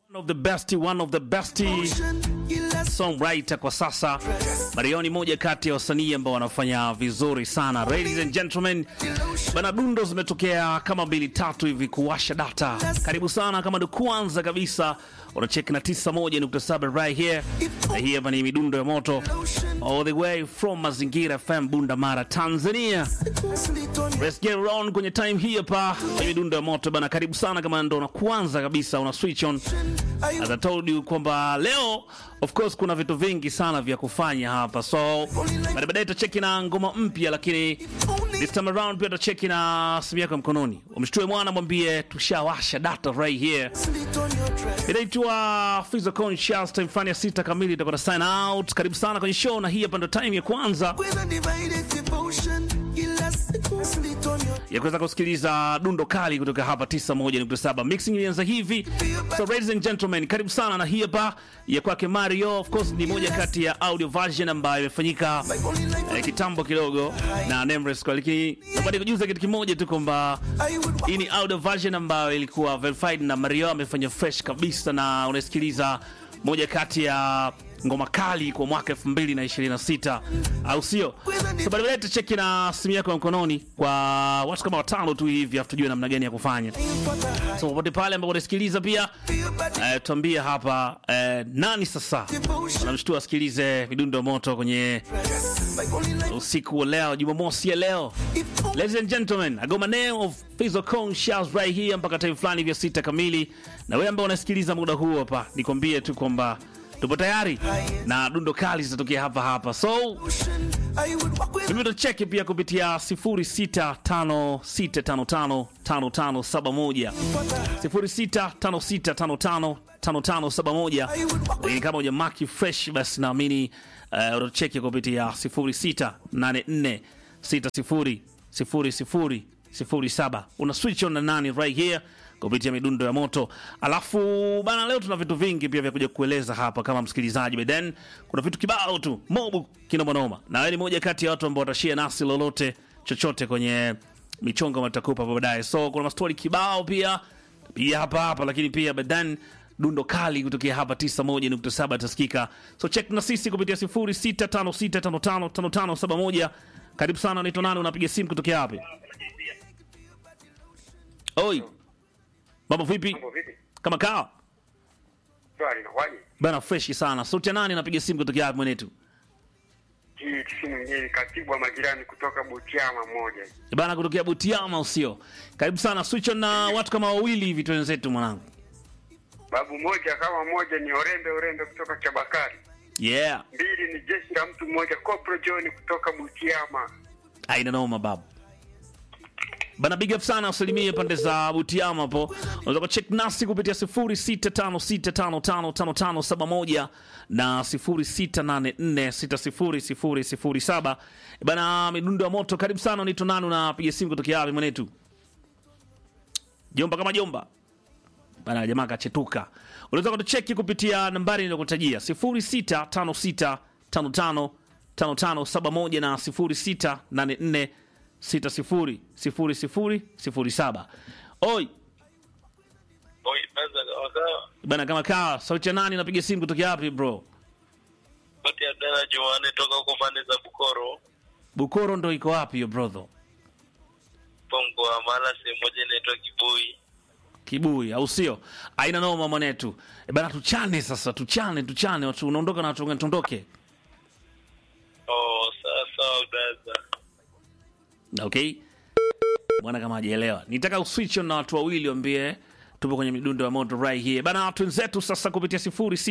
of the best, one of the best songwriter kwa sasa. Mario ni moja kati ya wasanii ambao wanafanya vizuri sana. Ladies and gentlemen, bana dundo zimetokea kama mbili tatu hivi kuwasha data. Karibu sana kama ndo kwanza kabisa unacheki na 91.7 right here. Na hii hapa ni midundo ya moto all the way from Mazingira FM Bunda Mara, Tanzania. Let's get on kwenye time hii hapa kwenye midundo ya moto bana. Karibu sana kama ndo na kwanza kabisa una switch on. As I told you kwamba leo of course kuna vitu vingi sana vya kufanya hapa, so baada baadaye tutacheki na ngoma mpya, lakini this time around pia tutacheki na simu yako ya mkononi. Umshtue mwana, mwambie tushawasha data right here. Inaitwa Fizo Conscious, time fulani ya sita kamili itakuwa na sign out. Karibu sana kwenye show, na hii hapa ndo time ya kwanza ya kuweza kusikiliza dundo kali kutoka hapa 91.7. Mixing ilianza hivi. So ladies and gentlemen, karibu sana na hii hapa ya kwake Mario. Of course ni moja kati ya audio version ambayo imefanyika eh, kitambo kidogo na Nameless kwa lakini napenda kujuza kitu kimoja tu kwamba hii ni audio version ambayo ilikuwa verified na Mario amefanya fresh kabisa na unasikiliza moja kati ya ngoma kali kwa mwaka 2026 au sio? So baadaye tutacheki na simu yako ya mkononi kwa watu kama watano tu hivi, afu tujue namna gani ya kufanya. So popote pale ambapo unasikiliza pia eh, tuambie hapa eh, nani sasa unamshtua asikilize midundo moto kwenye usiku wa leo, Jumamosi ya leo. Ladies and gentlemen, I got my name of Fizo Conscious right here mpaka time fulani vya sita kamili, na wewe ambao unasikiliza muda huu hapa, nikwambie tu kwamba tupo tayari na dundo kali zitatokea hapa hapa, so mimi tutacheki pia kupitia 0656555571 0656555571, lakini kama hujamaki fresh, basi naamini uh, utacheki kupitia 0684600007 una switch on na nani right here kupitia midundo ya moto. Alafu bana, leo tuna vitu vingi pia vya kuja kueleza hapa kama msikilizaji, but then kuna vitu kibao tu mobu kinomanoma, na wewe ni moja kati ya watu ambao watashia nasi lolote chochote kwenye michongo matakupa baadaye. So kuna mastori kibao pia pia hapa hapa, lakini pia but then dundo kali kutokea hapa 91.7 tasikika. So check na sisi kupitia 0656555571. Karibu sana, unaitwa nani? Unapiga simu kutokea wapi? Oi. Mambo vipi? Mambo vipi? Kama kawa? Swali inakuwaje? Bana fresh sana. Sauti ya nani napiga simu kutokea wapi mwenetu? Hii simu nyingine katibu wa majirani kutoka Butiama moja. Bana kutokea Butiama usio. Karibu sana. Switch on na watu kama wawili hivi tu wenzetu mwanangu. Babu moja kama moja ni Orembe Orembe kutoka Chabakari. Yeah. Mbili ni jeshi la mtu mmoja Kopro John kutoka Butiama. Aina noma babu. Bana big up sana usalimie pande za Butiama hapo. Unaweza kucheck nasi kupitia 0656555571 na 0684600007. Bana midundo ya moto karibu sana unaitwa nani unapiga simu kutokea wapi mwenetu? Jomba kama jomba. Bana jamaa kachetuka. Unaweza kutucheki kupitia nambari niliyokutajia 0656555571 na 0684 600007. Oi, Oi, kwanza wakawa bana kama kawa, sauti ya nani napiga simu kutokea wapi bro? kati ya Abdalla Jumanne toka huko pande za Bukoro, Bukoro ndo iko wapi hiyo brother? Pongo wa mahala sehemu moja inaitwa Kibui. Kibui au sio? Aina noma mwanetu. E bana tuchane sasa, tuchane, tuchane watu unaondoka na watu wengine tuondoke. Oh, sawa sawa brother. Okay? Bwana kama hajaelewa. Nitaka uswitch on na watu wawili waambie tupo kwenye midundo ya moto right here. Bana watu wenzetu sasa kupitia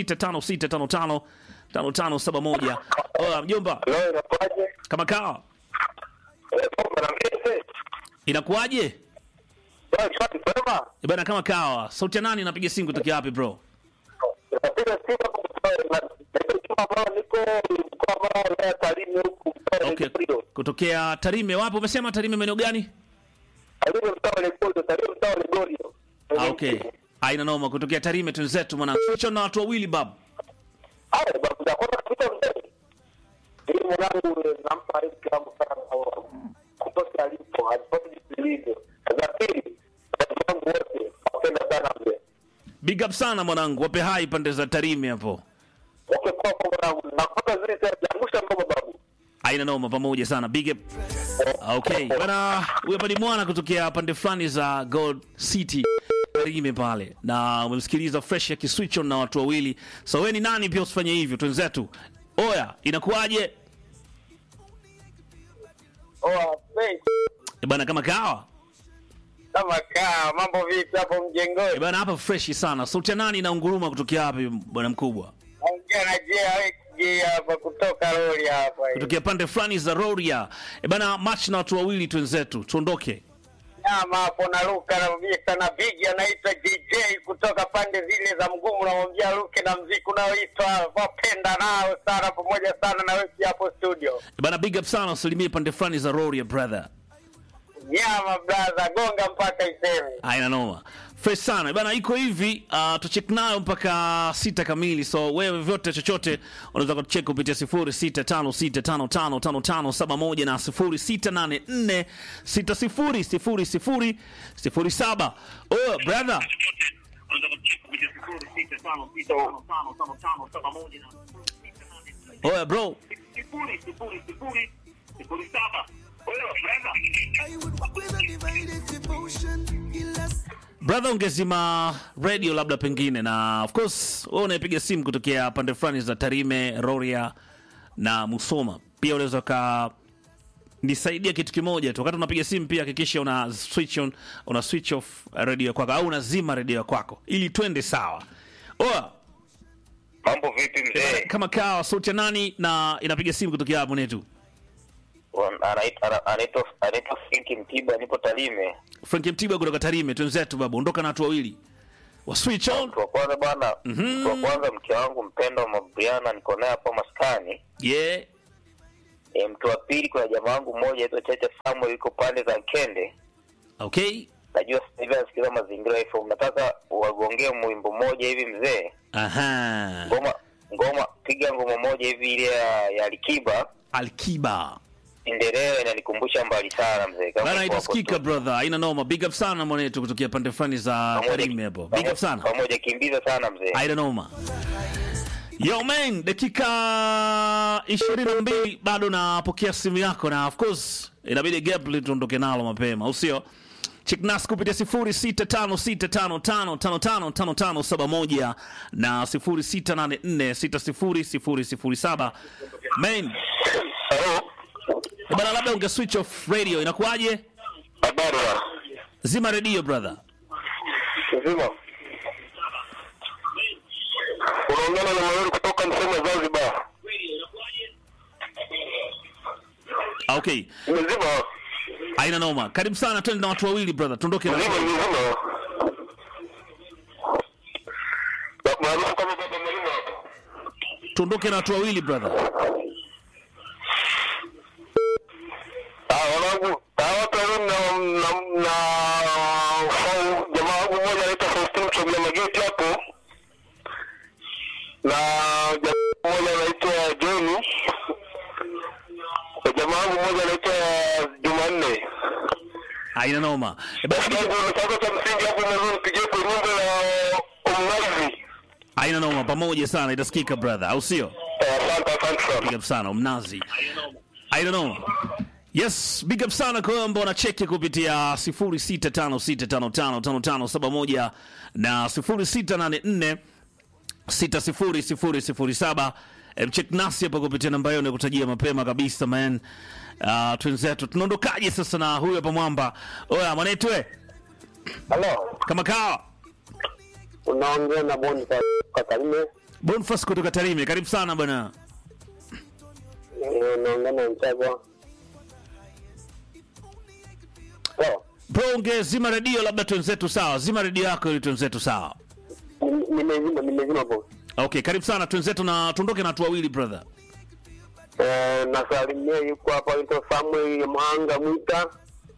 0656555571. Oya mjomba, Leo inakuwaje? kama kawa. Eh, Pombe na mese. Inakuwaje? Bwana shati kwema. E bana kama kawa. Sauti ya nani napiga simu kutokea wapi bro? Napiga simu kwa na kwa ambao niko kwa ambao ya Tarime huku. Okay. Kutokea Tarime wapi? Umesema Tarime maeneo gani? Tarime mtaa wa Legodo, Tarime mtaa wa Legodo. Ah, okay. Aina noma kutokea Tarime tunzetu mwana. Switch on na watu wawili bab. Haya, babu da kwa kupita mzee. Hii mwanangu nampa hiki kama sana kutoka alipo, alipo jinsi ilivyo. Za pili, watu wangu wote wapenda sana mzee. big up sana mwanangu wape hai pande za tarime hapo Okay, kwa kwa mwanangu. Nakupata zile za jangusha ngoma babu. aina noma pamoja sana big up okay bana huyo hapa ni mwana kutokea pande fulani za gold city tarime pale na umemsikiliza fresh akiswitch on na watu wawili so we ni nani pia usifanye hivyo twenzetu oya inakuwaje Oh, thanks. Eh, bana kama kawa Kama kaa, mambo vipi hapo Eh, mjengoni? bana hapa freshi sana sauti ya nani inaunguruma kutokea wapi bwana mkubwa Ongea na JRX hapa kutoka Roli hapa. hii. kutokea pande fulani za roria e bana match na watu wawili twenzetu tuondoke Nyama hapo na Luka namwambia sana big anaitwa JJ kutoka pande zile za mgumu namwambia Luke na mziki unaoitwa wapenda nao sana pamoja sana na wewe pia hapo studio. e bana big up sana usalimie pande fulani za roria brother Nyama brother gonga mpaka iseme. aina noma fresh sana bana iko hivi uh, tuchek nayo mpaka sita kamili so wewe vyote chochote unaweza kuchek kupitia 0656555571 na 0684600007 oh brother oya bro brother ungezima radio labda pengine na of course wewe unaipiga simu kutokea pande fulani za tarime roria na musoma pia unaweza ka nisaidia kitu kimoja tu wakati unapiga simu pia hakikisha una switch on una switch off radio ya kwako au unazima radio ya kwako ili twende sawa oa Mambo vipi mzee? kama kawa sauti ya nani na inapiga simu kutokea hapo netu Wan- anaitwa- ana- Anaitwa anaitwa Frank Mtiba, nipo Tarime. frank mtiba kutoka tarime twenzetu babu ondoka na watu wawili wa switch on Mtu wa kwanza bwana, mtu wa kwanza mke wangu mpendwa Mabriana, niko naye hapa maskani. yeah E, mtu wa pili kuna jamaa wangu mmoja aitwa Chacha Samuel, yuko pande za Nkende. okay Najua sasa hivi anasikiliza mazingira FM. Nataka wagongee mwimbo mmoja hivi mzee, aha ngoma ngoma, piga ngoma moja hivi ile ya, ya Alikiba alkiba Cinderella, inanikumbusha mbali sana mzee. Kama bana uko hapo itasikika tu. brother haina noma big up sana mwanetu kutokea pande fulani za Pamoja- tarime hapo big up sana pamoja, kimbiza sana mzee. haina noma yo man dakika 22 bado napokea simu yako na of course inabidi gap tuondoke nalo mapema au sio chiknas kupitia 0656555571 na 0684600007 main Hello. bana labda unge switch off radio inakuwaje Habari bwana. zima radio brother Nzima. Unaongea na Mayori kutoka msemo Zanzibar. Ah, okay Mzima. haina noma karibu sana twende na watu wawili brother tuondoke na Mzima mzima. Maarufu kama baba Marima. tuondoke na watu wawili brother Ah, wanangu, ah, watu walio na na na fau jamaa wangu mmoja anaitwa Faustine Chogila Mageti hapo. Na jamaa mmoja anaitwa John. Na jamaa wangu mmoja anaitwa Jumanne. haina noma Eh, basi Basi ndio nataka cha msingi hapo naweza nipigie kwa nyumba ya Omnazi. haina noma pamoja sana itasikika brother au sio Eh, Asante, asante sana. big up sana mnazi haina noma yes big up sana kwa wale ambao wanacheki kupitia 0656555571 na 0684 600007 mchek nasi hapa kupitia namba hiyo nakutajia mapema kabisa man uh, twenzetu tunaondokaje sasa na huyu hapa mwamba oya mwanetwe Hello. kama kawa Unaongea na Boni kwa kwa Tarime. bonfas kutoka tarime karibu sana bwana Eh, Unaongea na Mchagwa. Hello. bro unge zima redio labda twenzetu sawa zima redio yako ili twenzetu sawa Ni- Nimezima nimezima boss. okay karibu sana twenzetu na tuondoke na watu wawili brother Eh, nasalimia yuko hapa anaitwa Samuel Mwanga Mwita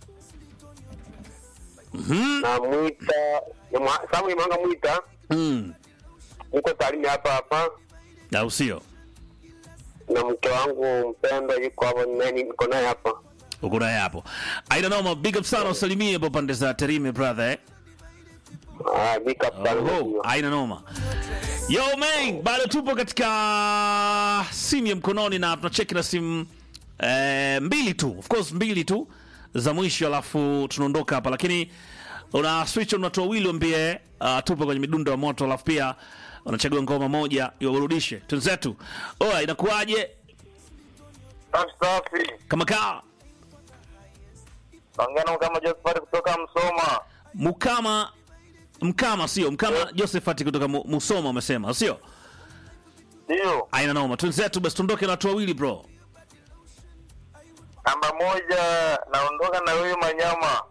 Mhm. na Mwita ya Mwa- Samuel Mwanga Mwita mm. yuko Tarime hapa hapa au sio na mke wangu mpendwa yuko hapa nani niko naye hapa. uko naye hapo aina noma big up sana usalimie hapo pande za tarime brother eh? Ah, big up sana Oho, hiyo. haina noma. Yo man, bado tupo katika simu ya mkononi na tunacheki na simu eh, mbili tu, of course mbili tu za mwisho, alafu tunaondoka hapa, lakini una switch on watu wawili wambie, uh, tupo kwenye midundo ya moto, alafu pia unachagua ngoma moja iwaburudishe tunzetu. Oya, inakuwaje Safi safi. kama kaa Naongea kama Josephat kutoka Msoma. Mukama Mkama sio Mkama Josephat kutoka Mu- Musoma umesema sio? Ndio. Aina noma. Twenzetu basi tuondoke na watu wawili bro. Namba moja naondoka na huyu Manyama.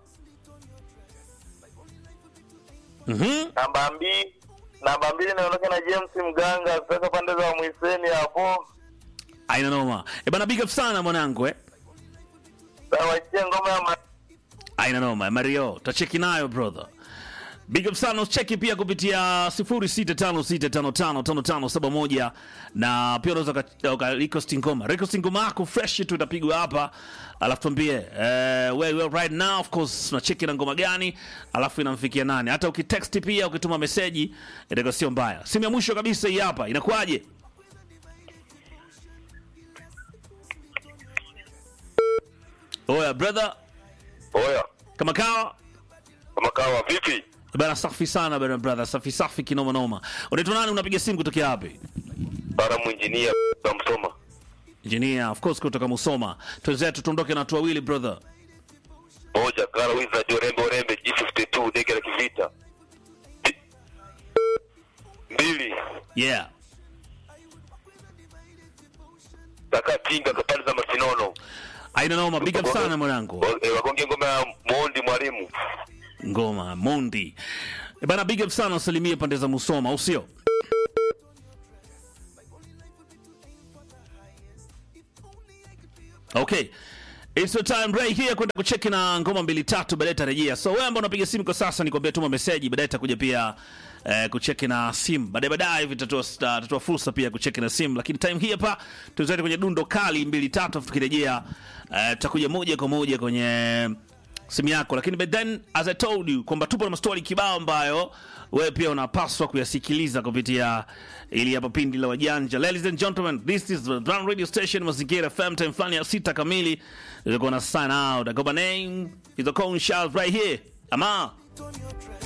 Mhm. Namba mbili namba mbili naondoka na James Mganga kutoka pande za Mwiseni hapo. Aina noma. E bana big up sana mwanangu eh. Sawa, ichie ngoma ya ma- Aina noma. Mario, tutacheki nayo brother. Big up sana ucheki pia kupitia 0656555571 na pia unaweza uka- uka request ngoma. Request ngoma yako fresh tu itapigwa hapa. Alafu tuambie eh, where you are right now of course tunacheki na ngoma gani, alafu inamfikia nani. Hata ukitext pia ukituma meseji itakuwa sio mbaya. Simu ya mwisho kabisa hii hapa. Inakuwaje? Oya brother, Oya, kama kawa kama kawa vipi? bana, safi sana bana brother, safi safi kinoma noma. Unaitwa nani? Unapiga simu kutokea wapi? Bara mwinjinia za Msoma. Engineer, of course kutoka Musoma. Twenzetu tuondoke na watu wawili brother. Moja, Kara Wizard Orembe Orembe G52 dege la kivita. Mbili, Yeah. Saka Tinga kapande za Masinono. Aina noma, big up sana mwanangu. Wa- eh, Wagonge ngoma ya Mondi mwalimu. Ngoma Mondi. E bana, big up sana usalimie pande za Musoma, au sio? Okay. It's your time right here kwenda kucheki na ngoma mbili tatu, baadaye tarejea. So wewe ambao unapiga simu kwa sasa, nikwambia tuma message, baadaye takuja pia eh, kucheki na simu. Baadaye baadaye hivi tutatoa tutatoa fursa pia kucheki na simu, lakini time hii hapa tuzate kwenye dundo kali mbili tatu, afu tukirejea eh, tutakuja moja kwa moja kwenye simu yako, lakini but then as I told you kwamba tupo na mastori kibao ambayo wewe pia unapaswa kuyasikiliza kupitia ili hapa pindi la wajanja. Ladies and gentlemen, this is the Drum Radio Station Mazingira FM, time fulani ya sita kamili. Tutakuwa na sign out. I got my name is the Cone Charles right here. Ama